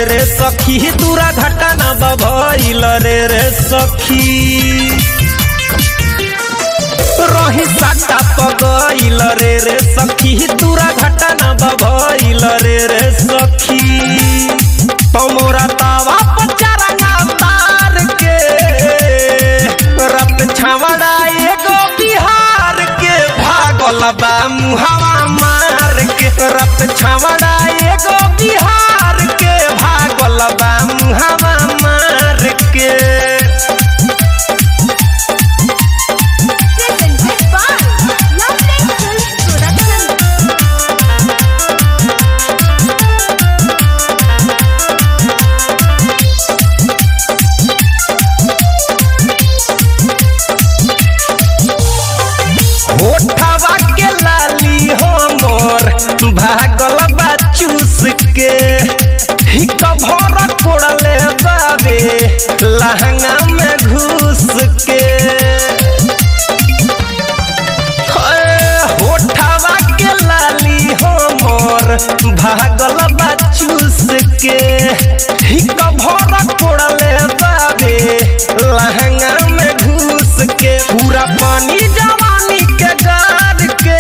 रे सखी दूरा घटना बभइल रे रे सखी रही साटा पगइल रे रे सखी दूरा घटना बभइल रे रे सखी तमोरा तावा पचारंगा तार के रत छावड़ा एगो बिहार के भागल बा मुहावा मार के रत छावड़ा एगो बिहार के भागल बा मुहावा मार के Presented by Lovely Films Production. होठवा के लाली हमर भागल बा चूस के हिक भर कोड़ले बाबे लहंगा में घुस के हे, होठवा के लाली हमर भागल बा चूस के हिक भर कोड़ले बाबे लहंगा में घुस के पूरा पानी जवानी के गार के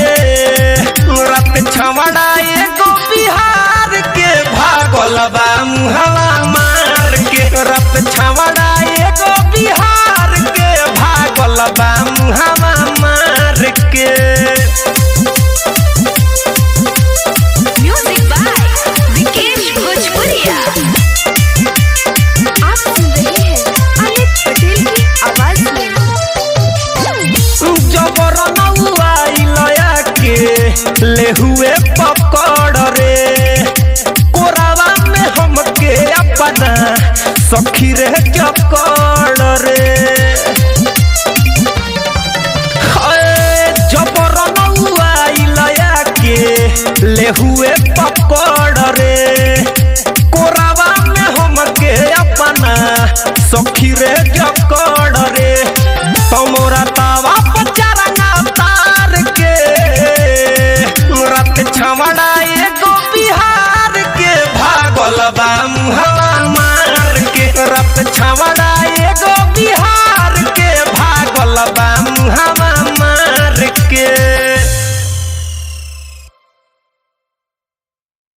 रत छवड़ा एगो बिहार के भागल बा मुहवा मार के रत छवड़ा एगो बिहार के भागल बा मुहवा मार के Music by Vikesh Bhojpuria. आप सुन रहे हैं अमित पटेल की आवाज में जबर नौआइलया के ले हुए पकड़ रे कोरावा में हमके अपना सखी रे जकड़ रे हाय, जबर नौआइलया के ले हुए पकड़ रे कोरावा में हमके अपना सखी रे जकड़ रे तमोरा